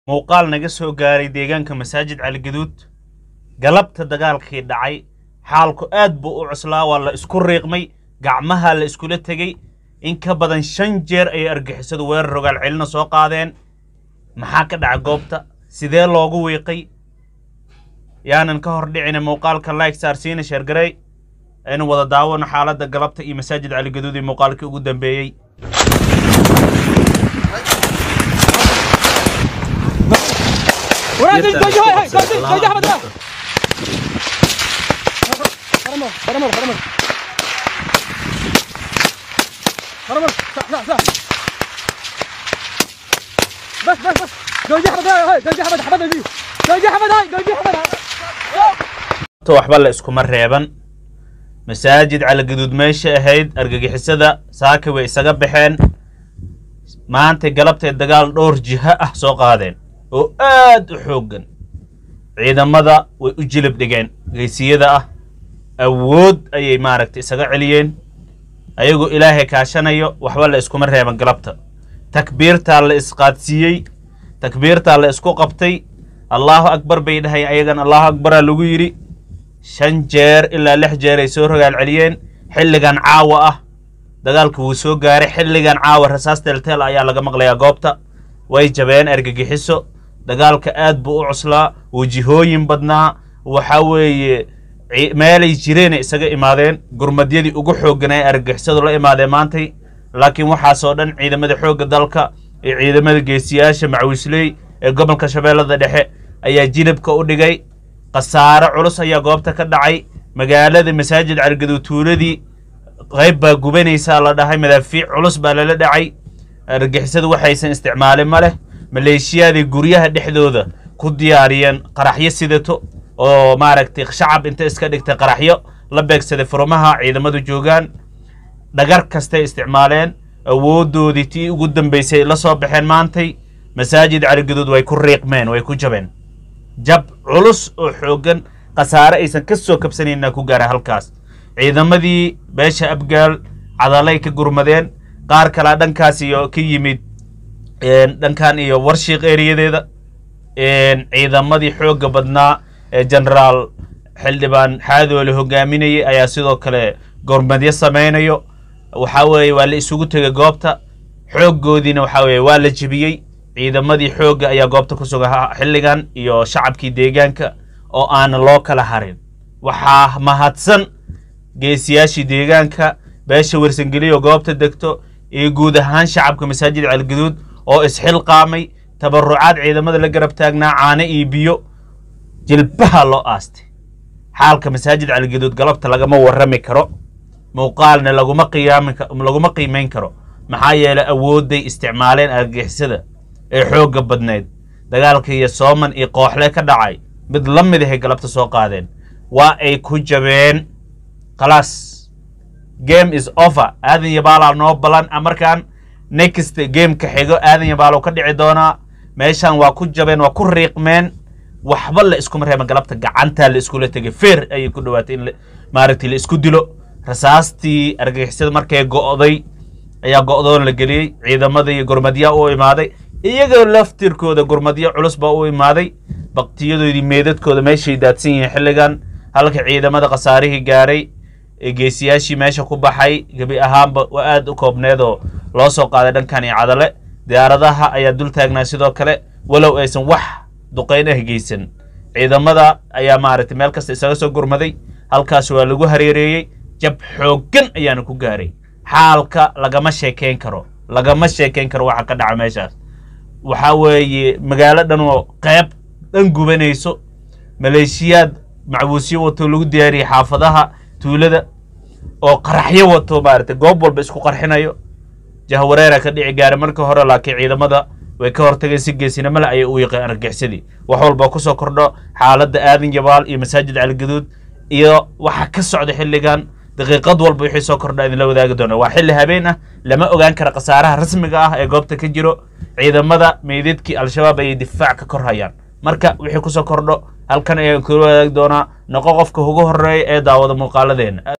muuqaal naga soo gaaray deegaanka masaajid caligaduud galabta dagaalkii dhacay xaalku aad buu u cuslaa waa la isku riiqmay gacmaha la iskula tegey in ka badan shan jeer ayay argixisadu weerar rogaal celina soo qaadeen maxaa ka dhaca goobta sidee loogu wiiqay yaanan ka hor dhicina muuqaalka like saarsiina sheergarey aynu wada daawano xaaladda galabta iyo masaajid caligaduud iyo muuqaalkii ugu dambeeyey ورا دل دل هاي هاي دل دل احمد لا فرمل فرمل فرمل فرمل صح صح صح بس بس بس دل احمد هاي هاي دل احمد احمد دي دل احمد هاي دل احمد to waxba la iskuma reeban masaajid caligaduud meesha ahayd argagixisada saaka way isaga baxeen maanta galabtay dagaal dhowr jiho ah soo qaadeen oo aad u xooggan ciidamada way u jilib dhigeen geysiyada ah awood ayay maaragtay isaga celiyeen ayagoo ilaahay kaashanayo waxba la iskuma reeban galabta takbiirtaa la isqaadsiiyey takbiirtaa la isku qabtay allaahu akbar bay dhahay ayagan allaahu akbaraa lagu yidhi shan jeer ilaa lix jeer ay soo rogaal celiyeen xilligan caawa ah dagaalka wuu soo gaaray xilligan caawa rasaas teelteel ayaa laga maqlayaa goobta way jabeen argagixiso dagaalka aad buu u cuslaa wajihooyin badnaa waxa weeye ci- meelay jireenay isaga imaadeen gurmadyadii ugu xoogganay argagixisadu la imaadeen maantay laakiin waxaasoo dhan ciidamada xoogga dalka iyo ciidamada geesiyaasha macwisley ee gobolka shabeellada dhexe ayaa jilibka u dhigay khasaare culus ayaa goobta ka dhacay magaalada masaajid caligaduud tuuladii qayb baa gubanaysaa la dhahay madaafiic culus baa lala dhacay argixisadu waxaysan isticmaalin ma leh maleeshiyaadii guryaha dhexdooda ku diyaariyeen qaraxyo sidato oo maaragtay shacab inta iska dhigtay qaraxyo la beegsaday furumaha ciidamadu joogaan dhagar kastay isticmaaleen awooddoodii tii ugu dambaysay la soo baxeen maantay masaajid caligaduud way ku riiqmeen way ku jabeen jab culus oo xooggan khasaare aysan ka soo kabsanayna ku gaara halkaas ciidamadii beesha abgaal cadalay ka gurmadeen qaar kalaa dhankaas iyo ka yimid een, dhankan iyo warshiiq eriyadeeda een, ciidamadii xoogga badnaa ee generaal xildhibaan xaadoole hogaaminayay ayaa sidoo kale gormadyo samaynayo waxaa weeye waa la isugu tegay goobta xooggoodiina waxaa weeye waa la jebiyey ciidamadii xoogga ayaa goobta ku sugan ha- xilligan iyo shacabkii deegaanka oo aanan loo kala harin waxaa mahadsan geesiyaashii deegaanka beesha warsangeliyo goobta degto iyo guud ahaan shacabka masaajid caligaduud oo isxilqaamay tabarucaad ciidamada la garab taagnaa caano iyo biyo jilbaha loo aastay xaalka masaajid caligaduud galabta lagama warrami karo muuqaalna laguma qiyaami ka- laguma qiimayn karo maxaa yeelay awoodday isticmaaleen argixisada ee xoogga badnayd dagaalka iyo sooman iyo kooxle ka dhacay mid la mid ahay galabta soo qaadeen waa ay ku jabeen khalaas game is over aadan yabaalaa noo balan ah, markaan next gameka xigo aadan yabaalow ka dhici doonaa meeshan waa ku jabeen waa ku riiqmeen waxba la iskuma reeban galabta gacantaa la iskula tegay feer ayay ku dhawaatay in la- maaragtay la isku dilo rasaastii argagixisada markay go'day ayaa go'doon la geliyey ciidamada iyo gurmadyaa u imaaday iyagoo laftirkooda gurmadyo culus baa u imaaday baktiyadoodii meedadkooda meeshay daadsan yihiin xilligan halka ciidamada khasaarihii gaaray ee geesiyaashii meesha ku baxay gebi ahaanba waa aad u koobneed oo loo soo qaaday dhankan iyo cadale diyaaradaha ayaa dul taagnaa sidoo kale walow aysan wax duqayn ah geysan ciidamada ayaa maaragtay meel kasta isaga soo gurmaday halkaas waa lagu hareereeyey jab xooggan ayaana ku gaaray xaalka lagama sheekeyn karo lagama sheekeyn karo waxa ka dhaca meeshaas waxaa weeye magaalo dhan oo qayb dhan gubanayso maleeshiyaad macbuusyo wato lagu diyaariyey xaafadaha tuulada oo qaraxyo wato maaragtay goob walba isku qarxinayo jahwareera ka dhici gaara marka hore laakiin ciidamada way ka hortageen si geesinimo leh ayay u yiqeen argixisadi wax walba kusoo kordho xaaladda aadan yabaal iyo masaajid caligaduud iyo waxa ka socda xilligan daqiiqad walba wixii soo kordha idinla wadaagi doona waa xilli habeen ah lama ogaan kara khasaaraha rasmiga ah ee goobta ka jiro ciidamada meydadkii al-shabaab ayay difaac ka kor hayaan marka wixii kusoo kordho halkan ayaan kula wadaagi doonaa noqo qofka ugu horeeya ee daawada muuqaaladeena